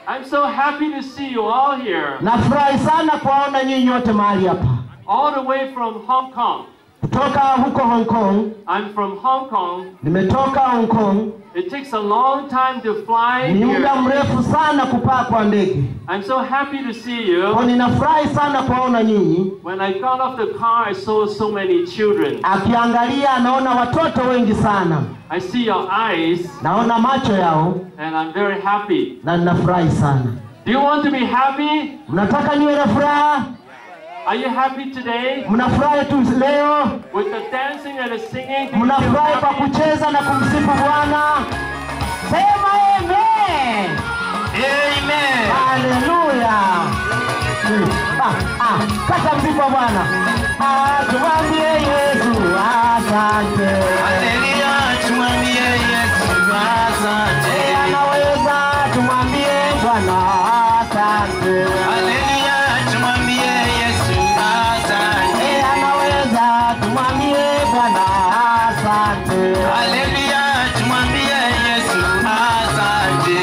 I'm so happy to see you all here, Nafurahi sana kuwaona nyinyi wote mahali hapa all the way from Hong Kong. kutoka huko Hong Kong. I'm from Hong Kong. Nimetoka Hong Kong, It takes a long time to fly ni muda here. mrefu sana kupaa kwa ndege. I'm so happy to see Kwa you. ninafurahi sana kuwaona nyinyi. When I got off the car, I saw so many children. Akiangalia anaona watoto wengi sana, I see your eyes, naona macho yao and I'm very happy. na ninafurahi sana. Do you want to be happy? Mnataka niwe na furaha? Are you happy today? Mnafurahi tu leo? With the dancing and the singing? Do you feel Mnafurahi kwa happy? kucheza na kumsifu Bwana? Sema amen. Amen. Haleluya. Ah, ah, kata msifu wa Bwana. Ah, tumwambie Yesu asante. Haleluya, tumwambie Yesu Eh, asante. anaweza tumwambie Bwana asante. Haleluya, tumwambie Yesu asante. Eh, anaweza tumwambie Bwana asante. Haleluya, tumwambie Yesu asante.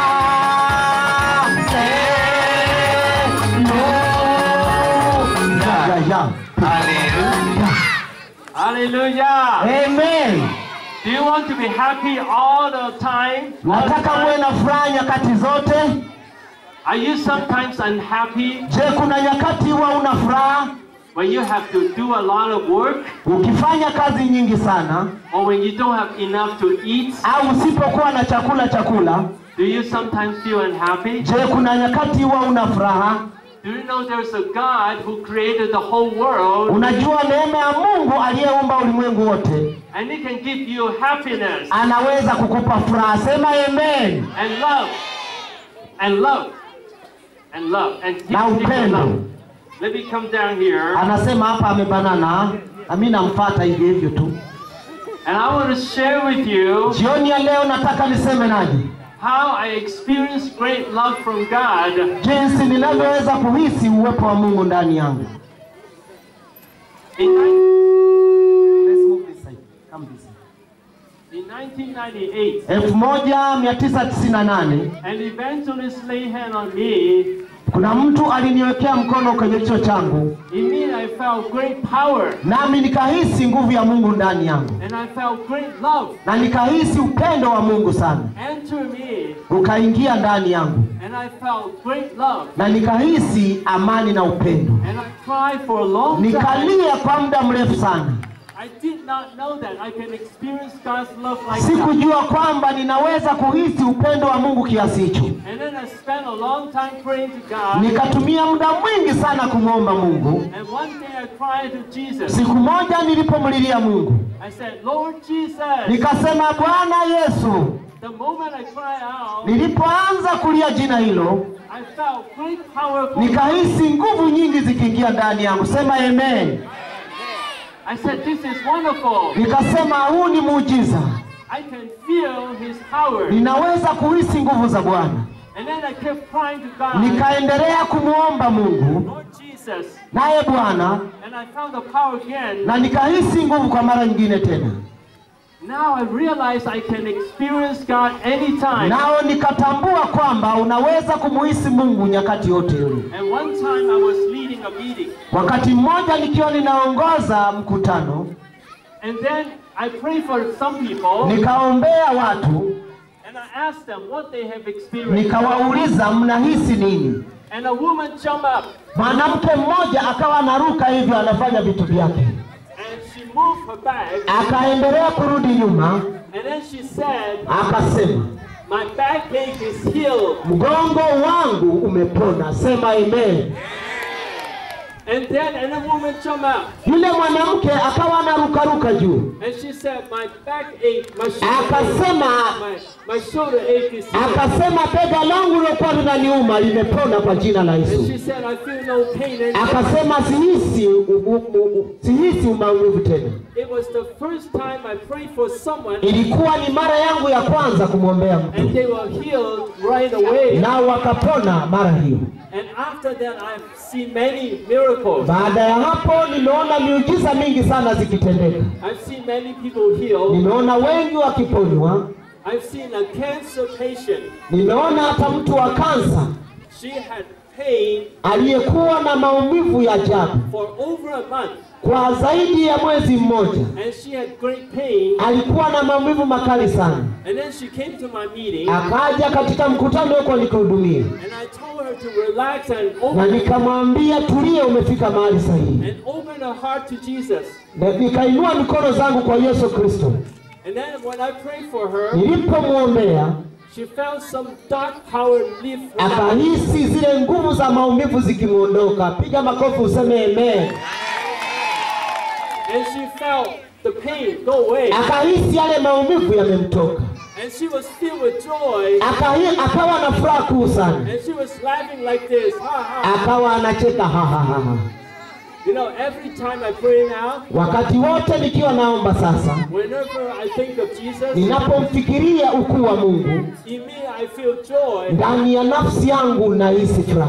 Hallelujah. Haleluya. Hallelujah. Amen. Do you want to be happy all the time? All the Nataka muwe time? na furaha nyakati zote. Are you sometimes unhappy Je, kuna nyakati huwa una furaha when you have to do a lot of work ukifanya kazi nyingi sana or when you don't have enough to eat? au usipokuwa na chakula chakula? Do you sometimes feel unhappy? Je, kuna nyakati huwa una furaha? Do you know there's a God who created the whole world Unajua neema ya Mungu aliyeumba ulimwengu wote and He can give you happiness anaweza kukupa furaha. Sema amen. and love and love and love and He Na can give you upendo. love. Let me come down here Anasema hapa amebanana, na mimi namfuata hivyo hivyo tu. and I want to share with you Jioni ya leo nataka niseme naje how I experienced great love from God jinsi ninavyoweza kuhisi uwepo wa Mungu ndani yangu. in, nine- Let's move this side. Come this side. in 1998. 1998 An evangelist laid hand on me. kuna mtu aliniwekea mkono kwenye kichwa changu, In me, I felt great power nami nikahisi nguvu ya Mungu ndani yangu, and I felt great love na nikahisi upendo wa Mungu sana enter me, ukaingia ndani yangu, and I felt great love. na nikahisi amani na upendo. And I cried for a long time. Nikalia kwa muda mrefu sana, I did not know that I can experience God's love like that. sikujua kwamba ninaweza kuhisi upendo wa Mungu kiasi hicho. And then I spent a long time praying to God. Nikatumia muda mwingi sana kumwomba Mungu. And one day I cried to Jesus. Siku moja nilipomlilia Mungu, I said, Lord Jesus. nikasema Bwana Yesu. The moment I cried out, Nilipoanza kulia jina hilo, I felt great power. from nikahisi nguvu nyingi zikiingia ndani yangu. Sema amen. I said, This is wonderful. Nikasema huu ni muujiza, I can feel His power. ninaweza kuhisi nguvu za Bwana. And then I kept crying to God, Nikaendelea kumwomba Mungu Lord Jesus. naye Bwana, And I found the power again. na nikahisi nguvu kwa mara nyingine tena. Now I realize I can experience God anytime. Nao nikatambua kwamba unaweza kumuhisi Mungu nyakati yote ile. And one time I was leading a meeting. Wakati mmoja nikiwa ninaongoza mkutano, And then I prayed for some people. nikaombea watu, And I asked them what they have experienced. nikawauliza mnahisi nini? And a woman jumped up. Mwanamke mmoja akawa anaruka hivyo, anafanya vitu vyake, And she moved her back. akaendelea kurudi nyuma, And then she said, akasema My backache is healed. mgongo wangu umepona. Sema amen. And then another woman jumped up. Yule mwanamke akawa anarukaruka juu, And she said, My backache, my shoulder ache, akasema my, my shoulder ache is healed. akasema bega langu lilokuwa linaniuma limepona kwa jina la And Yesu. she said, I feel no pain anymore. Akasema sihisi u- u- u- sihisi maumivu tena. It was the first time I prayed for someone Ilikuwa ni mara yangu ya kwanza kumwombea and mtu, they were healed right away. nao wakapona mara hiyo. And after that, I've seen many miracles. Baada ya hapo, nimeona miujiza mingi sana zikitendeka. I've seen many people healed. Nimeona wengi wakiponywa, I've seen a cancer patient nimeona hata mtu wa kansa She had pain aliyekuwa na maumivu ya ajabu for over a month, kwa zaidi ya mwezi mmoja. and she had great pain. Alikuwa na maumivu makali sana. And then she came to my meeting, Akaja katika mkutano huko nikihudumia, and I told her to relax and na open nikamwambia tulia, umefika mahali sahihi. and open her heart to Jesus. Na nikainua mikono zangu kwa Yesu Kristo. And then when I prayed for her, Nilipomwombea she felt some dark power leave her. body. akahisi zile nguvu za maumivu zikimwondoka. Piga makofi useme amen. And she felt the pain go away. Akahisi yale maumivu yamemtoka, And she was filled with joy. Akahi- akawa na furaha kuu sana, And she was laughing like this. Ha ha. akawa anacheka ha ha ha ha. You know, every time I pray now, Wakati wote nikiwa naomba sasa, whenever I think of Jesus, ninapomfikiria ukuu wa Mungu in me I feel joy. ndani ya nafsi yangu nahisi furaha.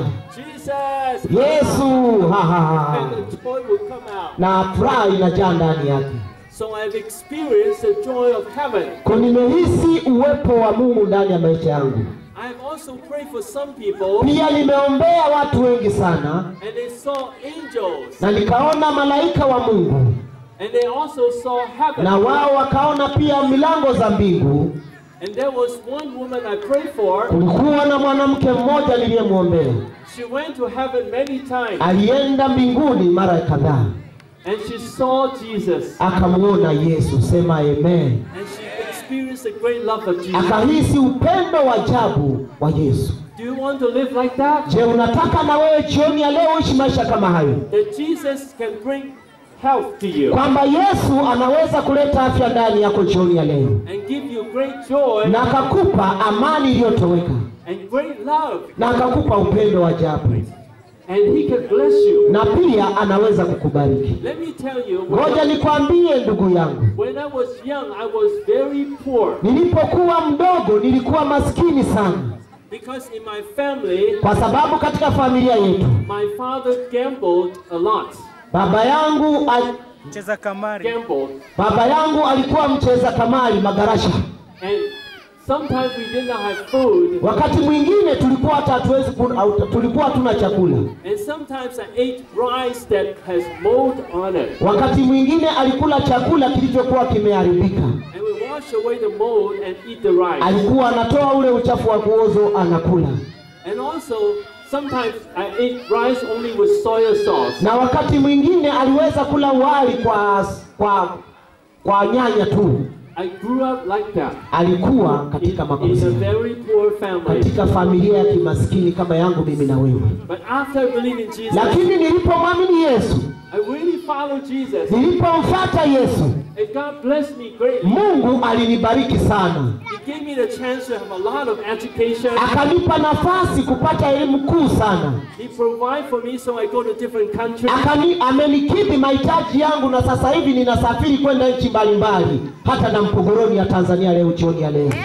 Jesus. Yesu ha ha ha, And the joy will come out. na furaha inajaa ndani yake. So I've experienced the joy of heaven. Kwa nimehisi uwepo wa Mungu ndani ya maisha yangu. I've also prayed for some people Pia nimeombea watu wengi sana and they saw angels na nikaona malaika wa Mungu and they also saw heaven. na wao wakaona pia milango za mbingu. And there was one woman I prayed for. Kulikuwa na mwanamke mmoja niliyemwombea, She went to heaven many times alienda mbinguni mara kadhaa, and she saw Jesus akamwona Yesu. Sema amen. and she experienced the great love of Jesus. Akahisi upendo wa ajabu wa Yesu. Do you want to live like that? Je, unataka na wewe jioni ya leo uishi maisha kama hayo, That Jesus can bring health to you kwamba Yesu anaweza kuleta afya ndani yako jioni ya leo and give you great joy na akakupa amani iliyotoweka and great love na akakupa upendo wa ajabu and He can bless you. na pia anaweza kukubariki. Let me tell you, Ngoja when, nikwambie ndugu yangu, when I was young, I was very poor nilipokuwa mdogo nilikuwa maskini sana, because in my family, kwa sababu katika familia yetu my father gambled a lot. baba yangu al, cheza kamari Gambled. baba yangu alikuwa mcheza kamari magarasha. And sometimes we did not have food. Wakati mwingine tulikuwa hata hatuwezi ku- au- tulikuwa hatuna chakula. And sometimes I ate rice that has mold on it. Wakati mwingine alikula chakula kilichokuwa kimeharibika. And we wash away the mold and eat the rice. Alikuwa anatoa ule uchafu wa kuozo anakula, And also, sometimes I ate rice only with soy sauce. na wakati mwingine aliweza kula wali kwa kwa kwa nyanya tu. I grew up like that. Alikuwa In, katika in makosa a very poor family. katika familia ya kimaskini kama yangu mimi na wewe, But after believing Jesus, lakini nilipomwamini Yesu, I really followed Jesus. nilipomfuata Yesu, And God blessed me greatly. Mungu alinibariki sana, He gave me the chance to have a lot of education. akanipa nafasi kupata elimu kuu sana, He provided for me so I go to different countries. Akani, amenikidhi mahitaji yangu, na sasa hivi ninasafiri kwenda nchi mbalimbali, hata na Mpogoroni ya Tanzania leo jioni ya leo.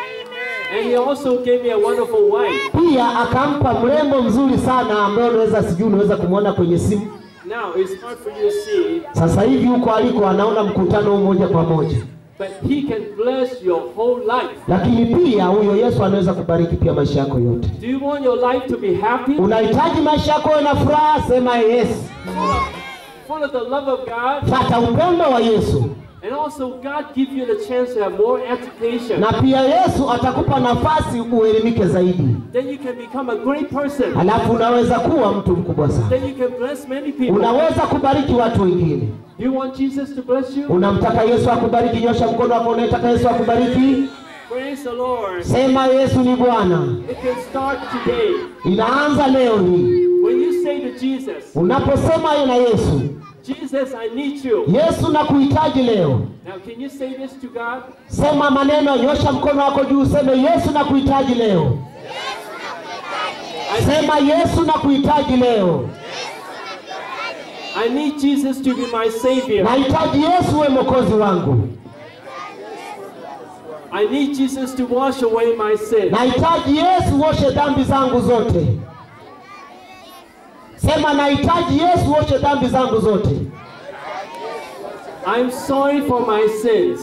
And he also gave me a wonderful wife. Pia akampa mrembo mzuri sana ambaye unaweza sijui unaweza kumwona kwenye simu. Now, it's hard for you to see, Sasa hivi huko aliko anaona mkutano huu moja kwa moja, but he can bless your whole life. lakini pia huyo Yesu anaweza kubariki pia maisha yako yote. Do you want your life to be happy? Unahitaji maisha yako yawe na furaha, sema yes. Full of, full of the love of God. Fata upendo wa Yesu, And also, God give you the chance to have more education. na pia Yesu atakupa nafasi uelimike zaidi, Then you can become a great person. halafu unaweza kuwa mtu mkubwa sana, Then you can bless many people. unaweza kubariki watu wengine. Do you want Jesus to bless you? Unamtaka Yesu akubariki? Nyosha mkono wako, unaitaka Yesu akubariki. Praise the Lord. Sema Yesu ni Bwana. It can start today. Inaanza leo hii. When you say to Jesus, Unaposema yeye na Yesu, Jesus, I need you. Yesu nakuhitaji leo. Now, can you say this to God? Sema maneno, nyosha mkono wako juu, useme Yesu nakuhitaji leo. Sema Yesu nakuhitaji leo. I need Jesus to be my Savior. Nahitaji Yesu we mwokozi wangu. I need Jesus to wash away my sins. Nahitaji Yesu uoshe dhambi zangu zote. Sema nahitaji Yesu uoshe dhambi zangu zote. I'm sorry for my sins.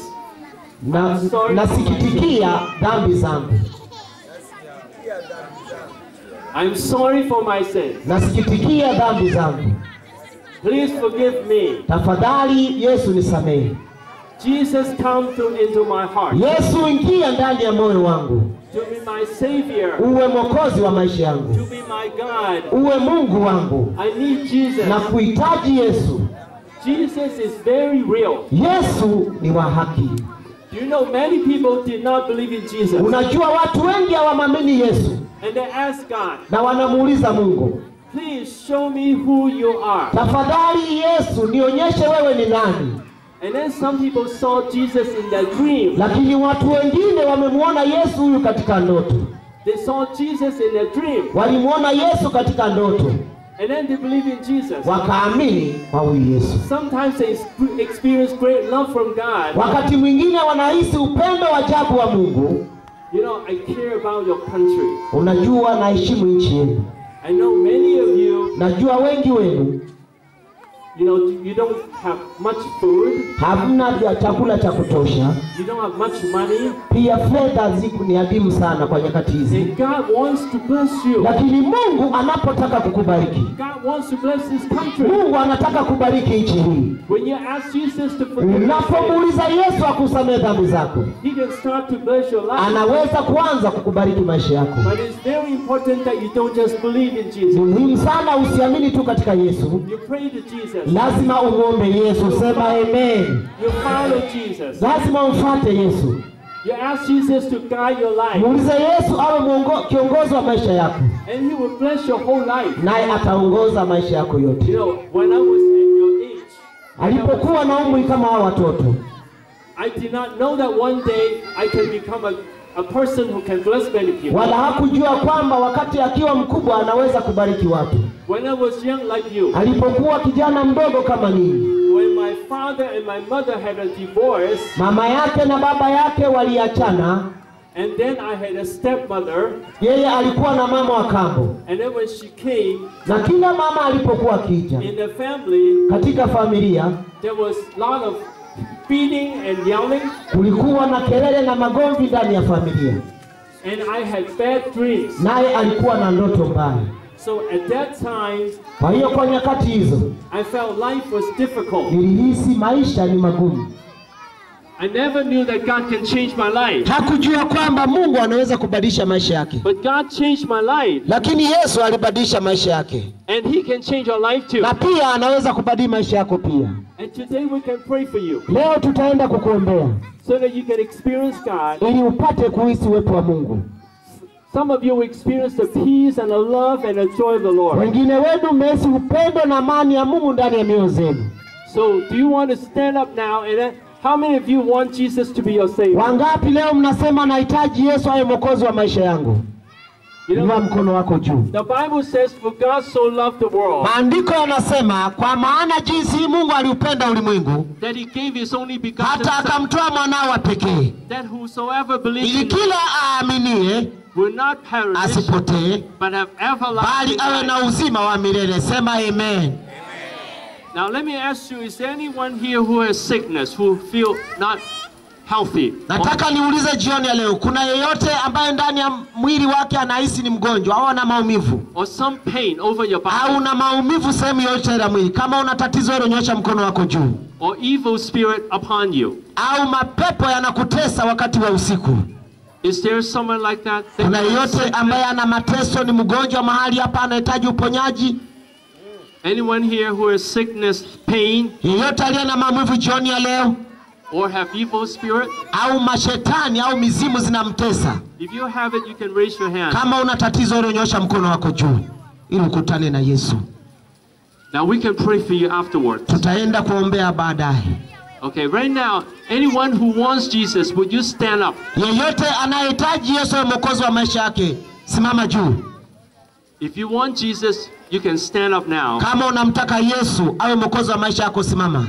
Na, nasikitikia dhambi zangu. I'm sorry for my sins. nasikitikia dhambi zangu, Please forgive me. tafadhali Yesu nisamehe. Jesus, come through into my heart Yesu ingia ndani ya moyo wangu, to be my Savior, uwe mwokozi wa maisha yangu, to be my God. uwe Mungu wangu. I need Jesus. Na kuhitaji Yesu. Jesus is very real. Yesu ni wa haki. You know, many people did not believe in Jesus. Unajua watu wengi hawamwamini Yesu And they ask God, na wanamuuliza Mungu, please show me who you are. tafadhali Yesu nionyeshe wewe ni nani. And then some people saw Jesus in their dream. Lakini watu wengine wamemwona Yesu huyu katika ndoto, They saw Jesus in their dream. walimwona Yesu katika ndoto, And then they believe in Jesus. wakaamini kwa huyu Yesu. Sometimes they exp- experience great love from God. Wakati mwingine wanahisi upendo wa ajabu wa Mungu. You know, I care about your country. Unajua, naheshimu nchi yenu, I know many of you, najua wengi wenu you know, you don't have much food, hamna vya chakula cha kutosha, you don't have much money, pia fedha ziku ni adimu sana kwa nyakati hizi, and God wants to bless you. lakini Mungu anapotaka kukubariki, God wants to bless His country. Mungu anataka kubariki nchi hii. When you ask Jesus to forgive your sins, Unapomuuliza Yesu akusamehe dhambi zako, He can start to bless your life. anaweza kuanza kukubariki maisha yako. But it's very important that you don't just believe in Ni Jesus. muhimu sana usiamini tu katika Yesu, You pray to Jesus. lazima umwombe Yesu. Sema amen. You follow Jesus. Lazima umfuate Yesu, You ask Jesus to guide your life. muulize Yesu awe mwongo, kiongozi wa maisha yako, And He will bless your whole life. naye ataongoza maisha yako You yote. know, when I was at your age, Alipokuwa na umri kama hao watoto, I did not know that one day I can become a, a person who can bless many people. wala hakujua kwamba wakati akiwa mkubwa anaweza kubariki watu. When I was young like you, Alipokuwa kijana mdogo kama ninyi, when my father and my mother had a divorce, mama yake na baba yake waliachana. and then I had a stepmother, Yeye alikuwa na mama wa kambo, and then when she came na kila mama alipokuwa akija in the family, katika familia, there was a lot of beating and yelling, kulikuwa na kelele na magomvi ndani ya familia, and I had bad dreams. naye alikuwa na ndoto mbaya. So at that time, Kwa hiyo kwa nyakati hizo I felt life was difficult. nilihisi maisha ni magumu. I never knew that God can change my life. Hakujua kwamba Mungu anaweza kubadilisha maisha yake, But God changed my life, lakini Yesu alibadilisha maisha yake, and He can change your life too. na pia anaweza kubadili maisha yako pia. And today we can pray for you Leo tutaenda kukuombea so that you can experience God. ili upate kuhisi uwepo wa Mungu. Some of you will experience the peace and the love and the joy of the Lord. Wengine wenu mmehisi upendo na amani ya Mungu ndani ya mioyo zenu. So, do you want to stand up now? And then, how many of you want Jesus to be your Savior? Wangapi leo mnasema nahitaji Yesu awe mwokozi wa maisha yangu? You Inua know, mkono wako juu. the Bible says, For God so loved the world Maandiko yanasema kwa maana jinsi Mungu aliupenda ulimwengu that He gave His only begotten hata Son, akamtoa mwanao wa pekee, that whosoever believes ili in Him kila aaminie will not perish, asipotee, but have bali everlasting awe na life. uzima wa milele. Sema amen. Now, let me ask you: Is there anyone here who has sickness, who feel not healthy? Nataka niulize jioni ya leo, kuna yeyote ambaye ndani ya mwili wake anahisi ni mgonjwa au ana maumivu or some pain over your au body, una maumivu sehemu yoyote ya mwili? Kama una tatizo hilo, nyosha mkono wako juu. or evil spirit upon you? Au mapepo yanakutesa wakati wa usiku? Is there someone like that? that Kuna has yeyote sickness? ambaye ana mateso, ni mgonjwa mahali hapa, anahitaji uponyaji? Anyone here who has sickness, pain, Yeyote aliye na maumivu jioni ya leo, or have evil spirit? au mashetani au mizimu zinamtesa? If you have it, you can raise your hand. Kama una tatizo hilo, nyosha mkono wako juu ili ukutane na Yesu. Now we can pray for you afterwards. Tutaenda kuombea baadaye. Okay, right now, anyone who wants Jesus, would you stand up? Yeyote anayehitaji Yesu awe mwokozi wa maisha yake, simama juu. If you want Jesus, you can stand up now. Kama unamtaka Yesu awe mwokozi wa maisha yako, simama.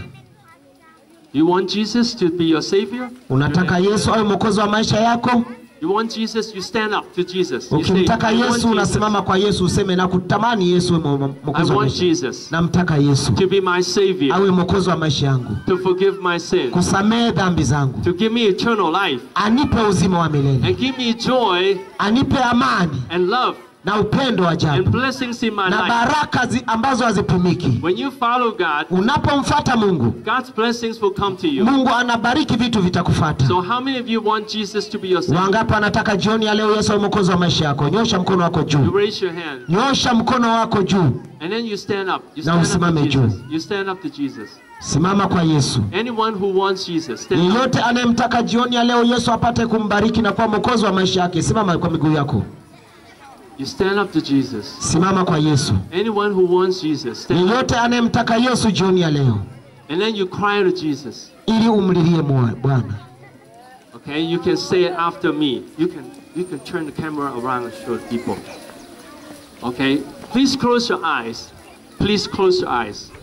You want Jesus to be your Savior? Unataka Yesu awe mwokozi wa maisha yako? You want Jesus, you stand up to Jesus. You say, Ukimtaka I want Yesu Jesus unasimama kwa Yesu, useme na kutamani Yesu awe mwo- I mwokozi wa want maisha. Jesus Namtaka Yesu to be my Savior, awe mwokozi wa maisha yangu, to forgive my sins, kusamehe dhambi zangu, to give me eternal life, anipe uzima wa milele, and give me joy anipe amani and love na upendo wa and ajabu blessings in my na life. baraka zi, ambazo hazipimiki. When you follow God, Unapomfuata Mungu, God's blessings will come to you. Mungu anabariki vitu vitakufata. So how many of you want Jesus to be your Savior? Wangapi anataka jioni ya leo Yesu awe mwokozi wa maisha yako? Nyosha mkono wako You juu, raise your hand nyosha mkono wako juu, and then you stand up. You Na stand up to usimame juu. Jesus. You stand up to Jesus. simama kwa Yesu. Anyone who wants Jesus, stand up. Yeyote anayemtaka jioni ya leo Yesu apate kumbariki na kuwa mwokozi wa maisha yake, simama kwa miguu yako, You stand up to Jesus. simama kwa Yesu. Anyone who wants Jesus, stand up. Yeyote anayemtaka Yesu jioni ya leo, And then you cry to Jesus. ili umlilie mwa- Bwana. Okay, you can say it after me. You can you can turn the camera around and show people. Okay, please close your eyes. Please close your eyes.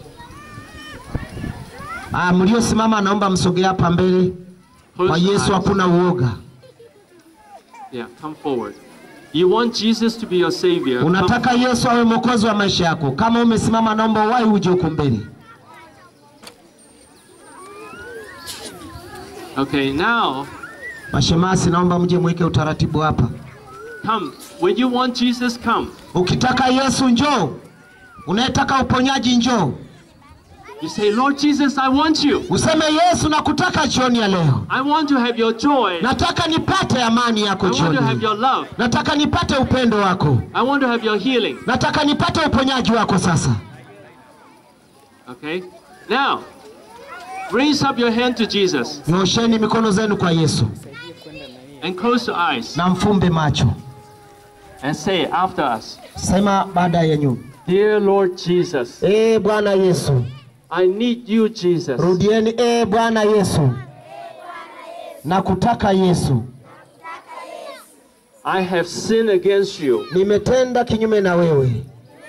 Ah, mliosimama naomba msogee hapa mbele. Close Kwa your Yesu eyes. hakuna uoga. Yeah, come forward. You want Jesus to be your savior. come- Unataka Yesu awe mwokozi wa maisha yako. Kama umesimama, naomba uwahi uje huko mbele. Okay, now Mashemasi, naomba mje mweke utaratibu hapa. come. When you want Jesus, come. Ukitaka Yesu njoo, unayetaka uponyaji njoo, You say, Lord Jesus, I want you. useme Yesu, nakutaka jioni ya leo, I want to have your joy. nataka nipate amani yako I want to have jioni, your love. nataka nipate upendo wako, I want to have your healing. nataka nipate uponyaji wako. Sasa Okay? Now, raise up your hand to Jesus nyosheni mikono zenu kwa Yesu and close your eyes na mfumbe macho, and say after us, sema baada ya nyuma, Dear Lord Jesus, ee Bwana Yesu. I need you, Jesus. Rudieni, ee Bwana Yesu, nakutaka Yesu, I have sinned against you. nimetenda kinyume na wewe.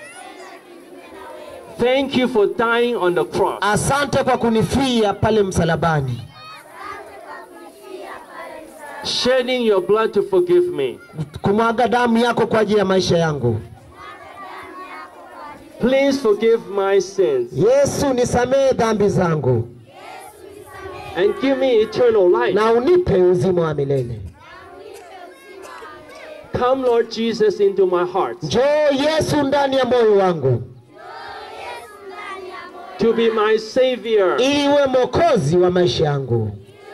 Thank you for dying on the cross. Asante kwa kunifia pale msalabani, shedding your blood to forgive me. kumwaga damu yako kwa ajili ya maisha yangu. Please forgive my sins Yesu, nisamehe dhambi zangu and give me eternal life. na unipe uzima wa milele. Come, Lord Jesus, into my heart Njoo Yesu ndani ya moyo wangu, to be my Savior. ili uwe mwokozi wa maisha yangu,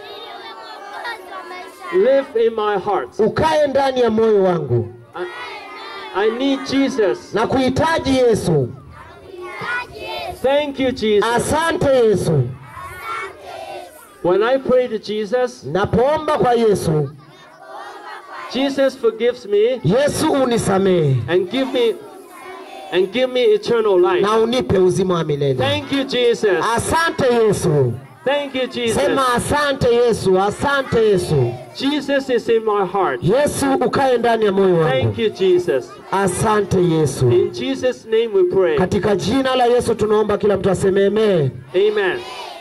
Live in my heart. ukae ndani ya moyo wangu. I need Jesus. Na kuhitaji Yesu. Thank you, Jesus. Asante Yesu. When I pray to Jesus, Napoomba kwa Yesu, Jesus forgives me Yesu unisamehe and give me and give me eternal life. na unipe uzima wa milele. Thank you, Jesus. Asante Yesu. Thank you, Jesus. Sema asante Yesu, asante Yesu. Jesus is in my heart. Yesu ukae ndani ya moyo wangu. Thank you, Jesus. Asante Yesu. In Jesus' name we pray. Katika jina la Yesu tunaomba kila mtu aseme amen. Amen.